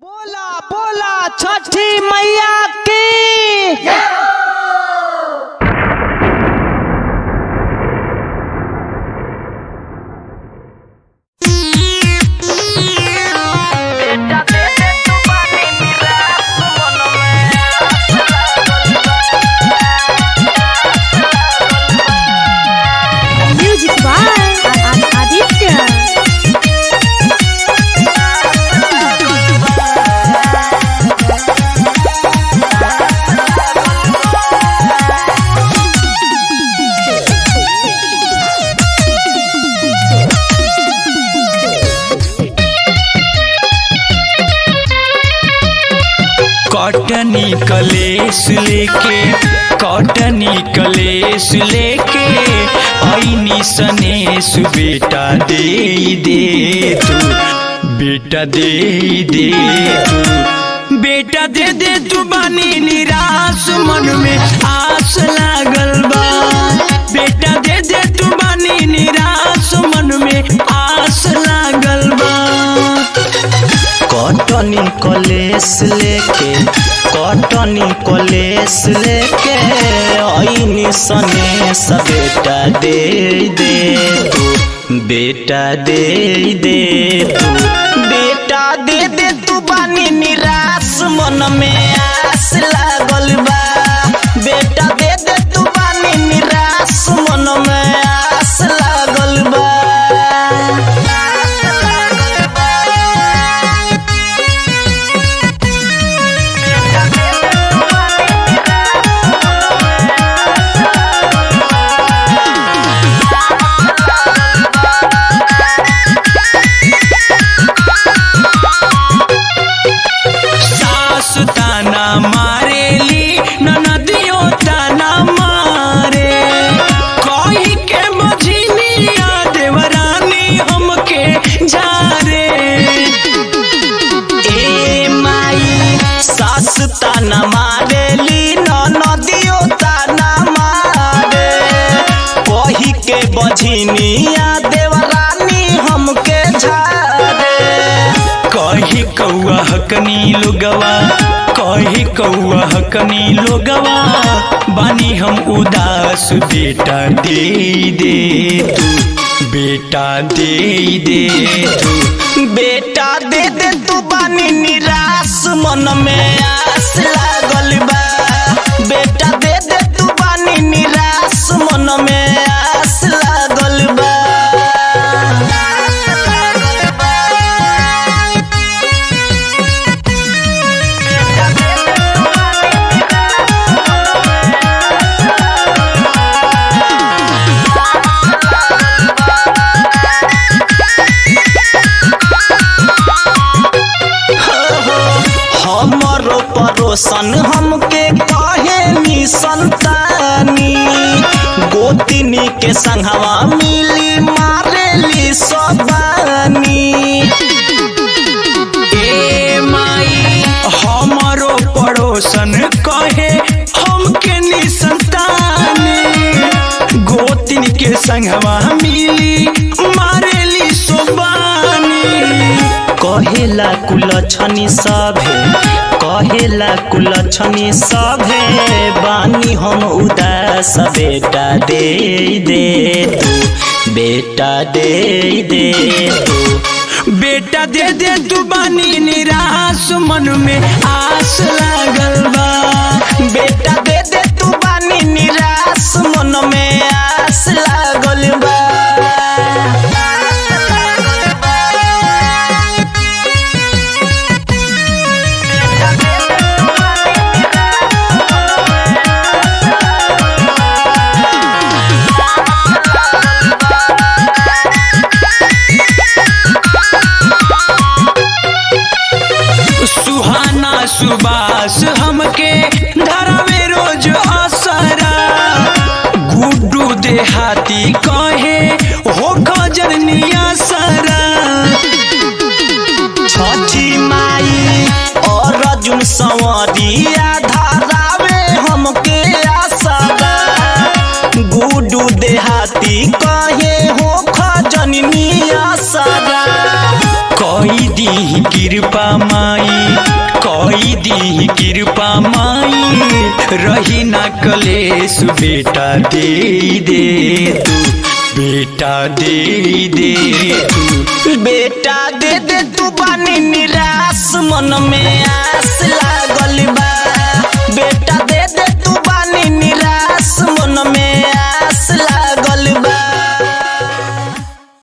बोला बोला छठी मैया की Music by Aditya. कॉटनी कलेस लेके कॉटनी कलेस लेके आईनी सनेस बेटा दे दे तू बेटा दे दे तू बेटा दे दे तू बानी निराश मन में आस लागल बा बेटा दे दे तू बानी निराश मन में आस लागल बा कॉटनी कॉलेस लेके कॉटनी कॉलेस लेके आईनी सने सब बेटा दे दे तू बेटा दे दे तू बेटा दे दे तू बानी निराश मन में आस लागल बा बेटा दे दे तू बानी निराश मन में आस लागल बा सास ताना मारेली ननदियो ताना मारे कही के मझिलिया देवरानी हमके जारे ए माई सास ताना मारेली ननदियो ताना मारे कही के बझिनिया देवरानी हमके झारे कही कौआ हकनी लोगवा कही कौआ हकनी लोगवा बानी हम उदास बेटा दे दे तू बेटा दे दे तू बेटा दे दे तू बानी निराश मन में आस लागल बा बेटा दे दे तू बानी निराश मन में आस लागल बा हमरो परोसन हमके कहे नी संतानी गोतिनी के संगवा मिली मारेली सोबानी ए माई हमरो पड़ोसन कहे हमके नी संतानी गोतिन के संगवा मिली मारेली सोबानी कहेला कुलछनी सभे कहेला कुलछनी सभे बानी हम उदास बेटा दे दे तू बेटा दे दे तू बेटा दे दे तू बानी निराश मन में आस लागल बा बेटा दे दे तू बानी निराश मन में आस लागल बा सुहाना सुबास हमके धरावे रोज असरा गुड्डू देहाती कहे हो खजरनिया सरा छठी माई और अर्जुन संवरिया धरावे हमके असरा गुड्डू देहाती कहे हो खजनिया सरा कई दी कृपा माई कोई दी कृपा माई रही ना कलेश बेटा दे दे तू बेटा दे दे तू बेटा दे दे तू बानी निराश मन में आस लागल बा बेटा